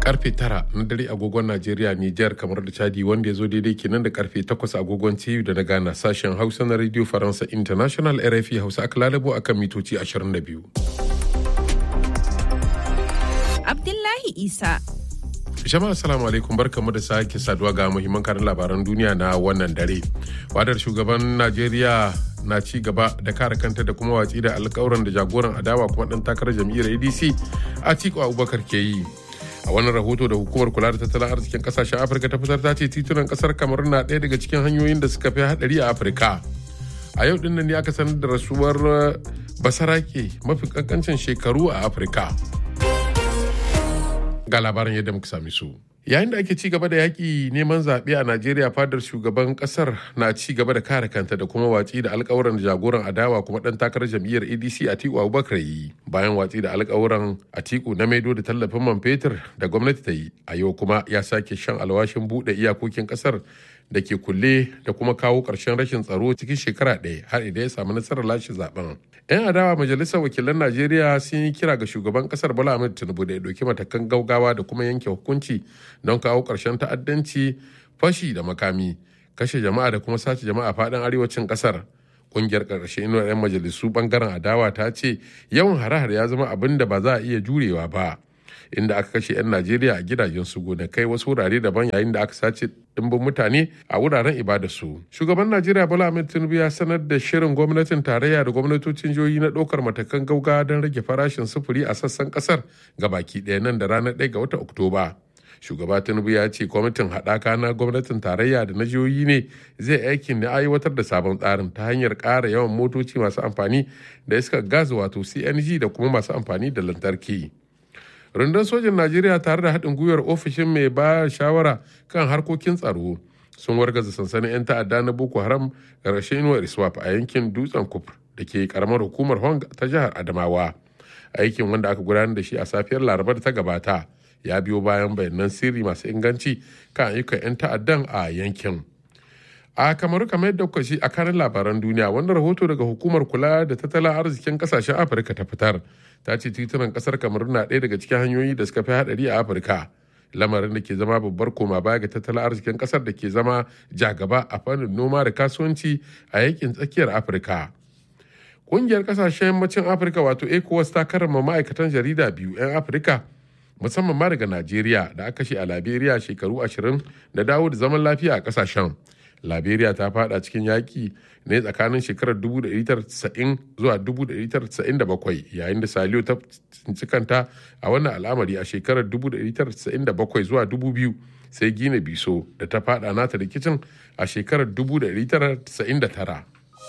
karfe tara na dare agogon Najeriya Nijar kamar da Chadi wanda ya zo daidai kenan da karfe takwas agogon TU da na Ghana sashen Hausa na Radio Faransa International RFI Hausa aka lalabo akan mitoci 22. Abdullahi Isa. Jama'a assalamu alaikum barkamu da sake saduwa ga muhimman karin labaran duniya na wannan dare. Wadar shugaban Najeriya na ci gaba da kare kanta da kuma watsi da alkawuran da jagoran adawa kuma dan takarar jam'iyyar ADC Atiku Abubakar ke yi. a wannan rahoto da hukumar kula da tattalin arzikin kasashen afirka ta fitar ta ce titunan kasar kamar na ɗaya daga cikin hanyoyin da suka fi haɗari a afirka a yau ɗin ne aka sanar da rasuwar basarake mafi kankancin shekaru a afirka ga labarin yadda muka sami su yayin da ake ci gaba da yaƙi neman zaɓe a najeriya fadar shugaban ƙasar na ci gaba da kare kanta da kuma watsi da alƙawuran da jagoran adawa kuma ɗan takarar jam'iyyar adc atiku abubakar yi bayan watsi da alƙawuran atiku na maido da tallafin man fetur da gwamnati ta yi a yau kuma ya sake shan alwashin buɗe iyakokin ƙasar da ke kulle da kuma kawo ƙarshen rashin tsaro cikin shekara ɗaya har idan ya samu nasarar lashe zaben. 'Yan adawa majalisar wakilan Najeriya sun yi kira ga shugaban ƙasar Bola Ahmed Tinubu da ya ɗauki matakan gaugawa da kuma yanke hukunci don kawo ƙarshen ta'addanci, fashi da makami, kashe jama'a da kuma sace jama'a faɗin arewacin ƙasar. Ƙungiyar ƙarshe inuwar 'yan majalisu ɓangaren adawa ta ce yawan hare-hare ya zama abin da ba za a iya jurewa ba. inda aka kashe 'yan Najeriya a gidajen su gonakai wasu wurare daban yayin da aka sace dimbin mutane a wuraren ibadarsu. Shugaban Najeriya Bola Ahmed Tinubu ya sanar da shirin gwamnatin tarayya da gwamnatocin jihohi na ɗaukar matakan gauga don rage farashin sufuri a sassan ƙasar ga baki ɗaya nan da ranar 1 ga watan Oktoba. Shugaba Tinubu ya ce kwamitin haɗaka na gwamnatin tarayya da na jihohi ne zai aikin na aiwatar da sabon tsarin ta hanyar ƙara yawan motoci masu amfani da iskar gas wato CNG da kuma masu amfani da lantarki. rundun sojin najeriya tare da haɗin gwiwar ofishin mai ba shawara kan harkokin tsaro sun wargaza sansanin 'yan ta'adda na boko haram ƙarshen inuwar iswap a yankin dutsen kufur da ke karamar hukumar hong ta jihar adamawa aikin wanda aka gudanar da shi a safiyar laraba da ta gabata ya biyo bayan bayanan sirri masu inganci kan ayyukan 'yan ta'addan a yankin a kamaru kamar yadda kuka shi a kanin labaran duniya wannan rahoto daga hukumar kula da tattalin arzikin kasashen afirka ta fitar ta ce titunan kasar kamaru na ɗaya daga cikin hanyoyi da suka fi haɗari a afirka lamarin da ke zama babbar koma baya ga tattalin arzikin kasar da ke zama jagaba a fannin noma da kasuwanci a yankin tsakiyar afirka ƙungiyar kasashen yammacin afirka wato ecowas ta karrama ma'aikatan jarida biyu 'yan afirka musamman ma daga najeriya da aka shi a liberia shekaru ashirin da dawo da zaman lafiya a kasashen liberia ta fada cikin yaƙi ne tsakanin shekarar 1990 zuwa 1997 yayin da saliyo ta tsinci kanta a wannan al'amari a shekarar 1997 zuwa 2000 sai gina biso da ta fada nata rikicin a shekarar 1999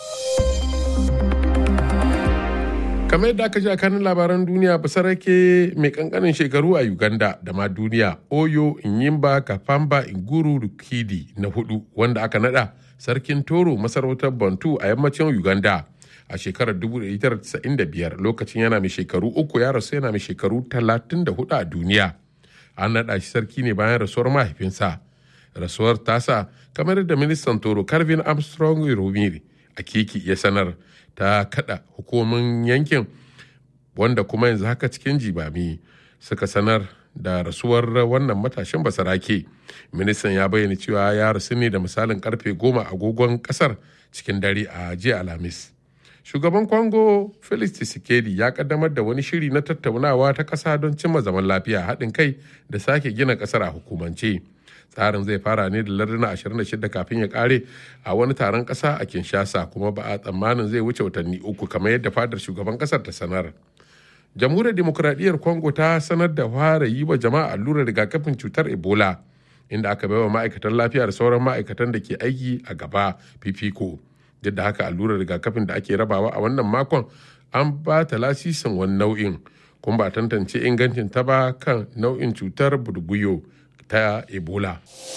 kamar yadda aka ji a kanin labaran duniya basarake mai kankanin shekaru a uganda da ma duniya oyo inyimba kafamba inguru rukidi na hudu wanda aka nada sarkin toro masarautar bantu a yammacin uganda a shekarar 1995 lokacin yana mai shekaru uku ya rasu yana mai shekaru 34 a duniya an nada shi sarki ne bayan rasuwar mahaifinsa rasuwar tasa kamar da ministan toro calvin armstrong romiri a kiki ya sanar ta kada hukumomin yankin wanda kuma yanzu haka cikin jibami suka sanar da rasuwar wannan matashin basarake ministan ya bayyana cewa ya rasu ne da misalin karfe goma agogon kasar cikin dare a jiya alhamis shugaban kwango felix tshisekedi ya kaddamar da wani shiri na tattaunawa ta kasa don cimma zaman lafiya haɗin kai da sake gina kasar a hukumance tsarin zai fara ne da larduna 26 kafin ya kare a wani taron kasa a kinshasa kuma ba a tsammanin zai wuce watanni uku kamar yadda fadar shugaban kasar ta sanar jamhuriyar demokuraɗiyyar congo ta sanar da fara yi wa jama'a allurar rigakafin cutar ebola inda aka baiwa ma'aikatan lafiya da sauran ma'aikatan da ke aiki a gaba fifiko duk da haka allurar rigakafin da ake rabawa a wannan makon an ba ta lasisin wani nau'in kuma ba tantance ingancin ta ba kan nau'in cutar burguyo ta ebola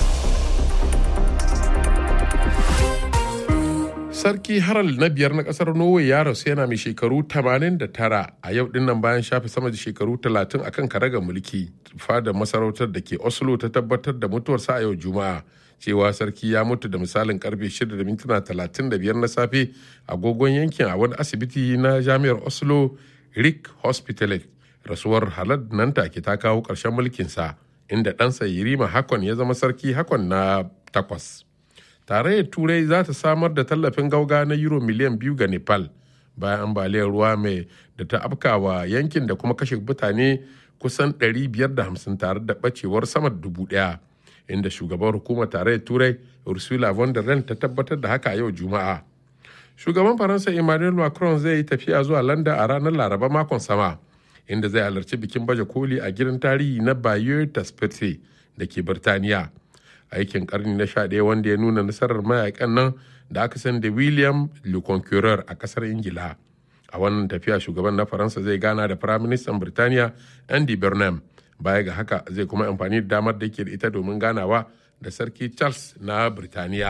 sarki harald na biyar na kasar norway ya rasu yana mai shekaru 89 a yau dinnan bayan shafe sama da shekaru 30 akan karagar mulki fadar masarautar da ke oslo ta tabbatar da mutuwarsa a yau juma'a cewa sarki ya mutu da misalin karfe 6 da mintuna 35 na safe agogon yankin a wani asibiti na jami'ar oslo rick hospital rasuwar halad nan take ta kawo ƙarshen mulkinsa inda ɗansa Yirima Hakon ya zama sarki Hakon na takwas. Tarayyar Turai za ta samar da tallafin gauga na euro miliyan biyu ga Nepal bayan ambaliyar ruwa mai da ta afkawa yankin da kuma kashe mutane kusan 550 tare da ɓacewar sama da dubu ɗaya. Inda shugaban hukumar tarayyar Turai Ursula von der Leyen ta tabbatar da haka yau Juma'a. Shugaban Faransa Emmanuel Macron zai yi tafiya zuwa London a ranar Laraba makon sama. inda zai halarci bikin baje koli a gidan tarihi na Bayeux Taspete da ke Birtaniya. Aikin karni na sha ɗaya wanda ya nuna nasarar mayakan nan da aka san da William Le Conqueror a ƙasar Ingila. A wannan tafiya shugaban na Faransa zai gana da Firaministan Birtaniya Andy Burnham. Baya ga haka zai kuma amfani da damar da yake da ita domin ganawa da Sarki Charles na Birtaniya.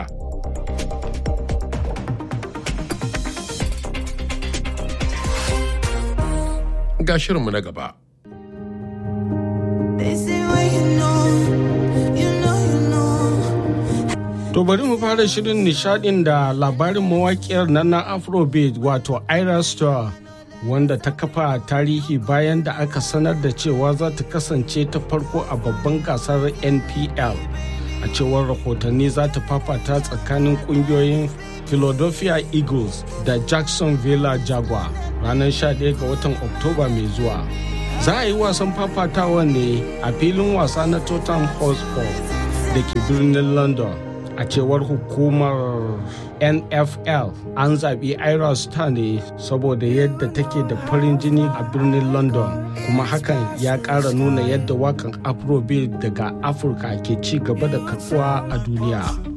ga shirinmu na gaba. To bari mu fara shirin nishadin da labarin mawakiyar nan na Afrobeat wato Ira Star wanda ta kafa tarihi bayan da aka sanar da cewa za ta kasance ta farko a babban gasar NPL. A cewar rahotanni za ta fafata tsakanin kungiyoyin Philadelphia Eagles da Jacksonville Jaguar ranar 11 ga watan Oktoba mai zuwa. Za a yi wasan fafatawa ne a filin wasa na Tottenham Hotspur da ke birnin London. A cewar hukumar NFL an zaɓi Ira Star ne saboda yadda take da farin jini a birnin London kuma hakan ya ƙara nuna yadda wakan Afrobeat daga Afirka ke ci gaba da karɓuwa a duniya.